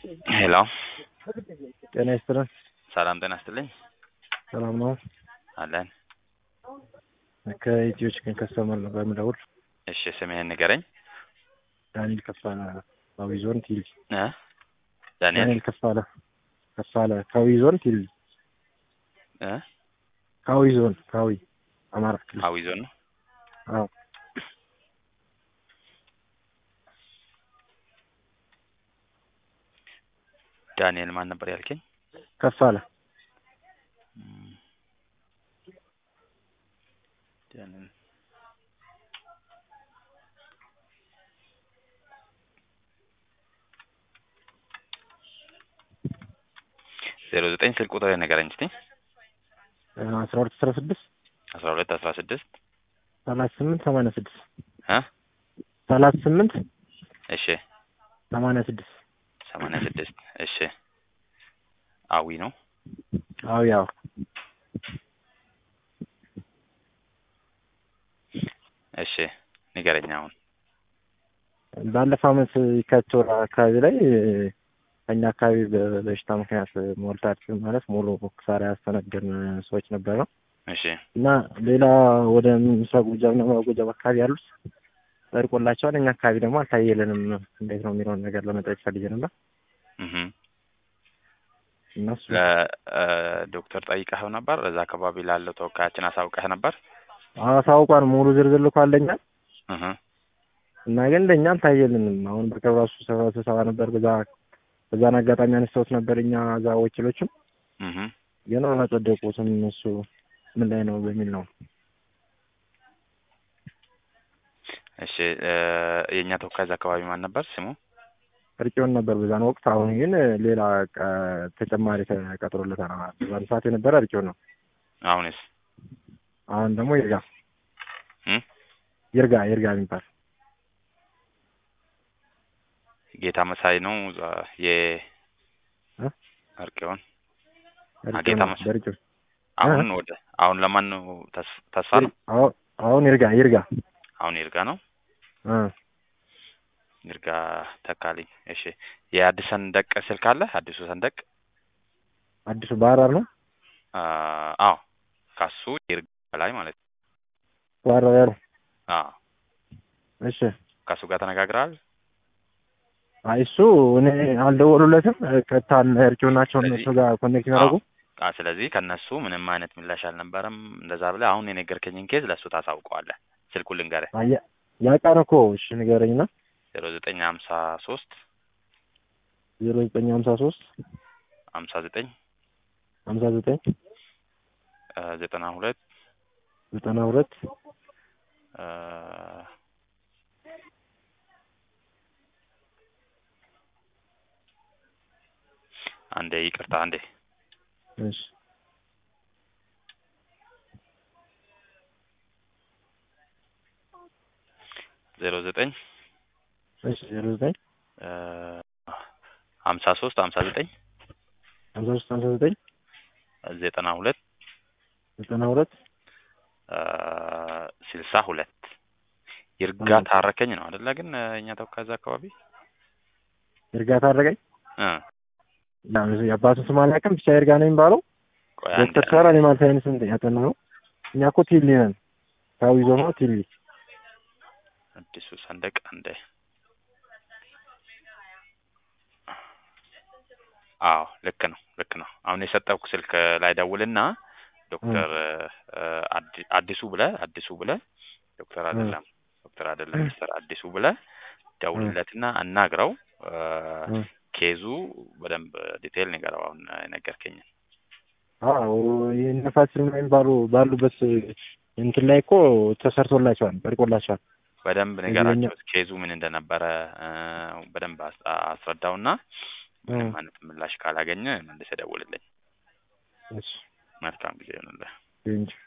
ሄሎ ጤና ይስጥልን። ሰላም ጤና ይስጥልኝ። ሰላም ነው። አለን። ከኢትዮ ቺክን ከስተመር ነው በምደውል። እሺ ስምህን ንገረኝ። ዳንኤል ከፋለ ካዊ ዞን ቲል እ ዳንኤል ዳንኤል ከፋለ ከፋለ ካዊ ዞን ቲል እ ካዊ ዞን ካዊ አማራ ክልል። አዊ ዞን ነው። አዎ ዳንኤል ማን ነበር ያልከኝ? ከፋለ እም፣ ዳንኤል ዜሮ ዘጠኝ ስልክ ቁጥር ንገረኝ እስቲ። አስራ ሁለት አስራ ስድስት አስራ ሁለት አስራ ስድስት ሰላሳ ስምንት ሰማንያ ስድስት እ ሰላሳ ስምንት እሺ ሰማንያ ስድስት ሰማንያ ስድስት እሺ አዊ ነው። አዎ ያው እሺ ንገረኝ አሁን ባለፈው ዓመት የካቲት ወር አካባቢ ላይ ከኛ አካባቢ በበሽታ ምክንያት ሞልታችን ማለት ሙሉ ክሳራ ያስተናገድን ሰዎች ነበር ነው እሺ እና ሌላ ወደ ምስራቅ ጎጃምና ምዕራብ ጎጃም አካባቢ ያሉት ጸድቆላቸዋል። እኛ አካባቢ ደግሞ አልታየልንም። እንዴት ነው የሚለውን ነገር ለመጠየቅ ፈልጌ ነበር። እህ እነሱ ለዶክተር ጠይቀኸው ነበር? እዛ አካባቢ ላለው ተወካያችን አሳውቀህ ነበር? አሳውቋን ሙሉ ዝርዝር ልኳለኛል እህ እና ግን ለእኛ አልታየልንም። አሁን በቅርብ ራሱ ስብሰባ ስብሰባ ነበር። በዛ በዛን አጋጣሚ አነስተውት ነበር እኛ እዛ ወኪሎችም እህ ግን አላጸደቁትም። እነሱ ምን ላይ ነው በሚል ነው። እሺ የእኛ ተወካይ እዛ አካባቢ ማን ነበር ስሙ? እርቂውን ነበር በዛን ወቅት። አሁን ግን ሌላ ቀ- ተጨማሪ ተቀጥሮለታል። በዛን ሰዓት የነበረ እርቂውን ነው። አሁንስ አሁን ደግሞ ይርጋ እም ይርጋ ይርጋ የሚባል ጌታ መሳይ ነው እዛ የ እ? አርቄውን እርቂውን ጌታ ነው፣ መስ- በእርቂውን አሁን ወደ አሁን ለማን ነው ተስ- ተስፋ ነው? አሁን አሁን ይርጋ ይርጋ አሁን ይርጋ ነው። እ ይርጋ ተካልኝ። እሺ የአዲስ ሰንደቅ ስልክ አለ? አዲሱ ሰንደቅ አዲሱ ባህር ዳር ነው አ አዎ ካሱ ይርጋ ላይ ማለት ነው። ባህር ዳር ያለው አዎ እሺ። ካሱ ጋር ተነጋግረሃል? አይ እሱ እኔ አልደወሉለትም። ቀጥታ እርቂው ናቸው ስለዚህ- እነሱ ጋር ኮኔክት ያደረጉ አ ስለዚህ ከነሱ ምንም አይነት ምላሽ አልነበረም። እንደዛ ብለህ አሁን የነገርከኝን ኬዝ ለእሱ ታሳውቀዋለህ። ስልኩን ልንገርህ አያ ያቃን እኮ እሺ ንገረኝና ዜሮ ዘጠኝ ሀምሳ ሶስት ዜሮ ዘጠኝ ሀምሳ ሶስት ሀምሳ ዘጠኝ ሀምሳ ዘጠኝ ዘጠና ሁለት ዘጠና ሁለት አንዴ ይቅርታ አንዴ እሺ ዜሮ ዘጠኝ እሺ ዜሮ ዘጠኝ ሀምሳ ሶስት ሀምሳ ዘጠኝ ሀምሳ ሶስት ሀምሳ ዘጠኝ ዘጠና ሁለት ዘጠና ሁለት ስልሳ ሁለት ይርጋ ታረከኝ ነው አይደለ? ግን እኛ ተወካይ እዛ አካባቢ ይርጋ ታረቀኝ እ የአባቱን ስም አላውቅም፣ ብቻ ይርጋ ነው የሚባለው። ቆይ አንዴ ዶክተር ሰራ አኒማል ሳይንስ ያጠና ነው። እኛ እኮ ቲሊ ነን፣ ካዊ ዞን ነው ቲሊ። አዲሱ ሰንደቅ አንዴ አዎ ልክ ነው ልክ ነው። አሁን የሰጠውክ ስልክ ላይ ደውልና ዶክተር አዲ- አዲሱ ብለህ አዲሱ ብለህ ዶክተር አይደለም ዶክተር አይደለም ሚስተር አዲሱ ብለህ ደውልለትና አናግረው እ እ ኬዙ በደንብ ዲቴይል ንገረው። አሁን የነገርከኝን አዎ ይህን ፋሲል የሚባሉ ባሉበት እንትን ላይ እኮ ተሰርቶላቸዋል፣ ጠርቆላቸዋል። በደንብ እዚህ ንገራቸው። በእኛ- ኬዙ ምን እንደነበረ እ በደንብ አስ- አስረዳውና ምንም አይነት ምላሽ ካላገኘ መልሰህ ደውልልኝ። እሺ መልካም ጊዜ ይሁንልህ። እንጂ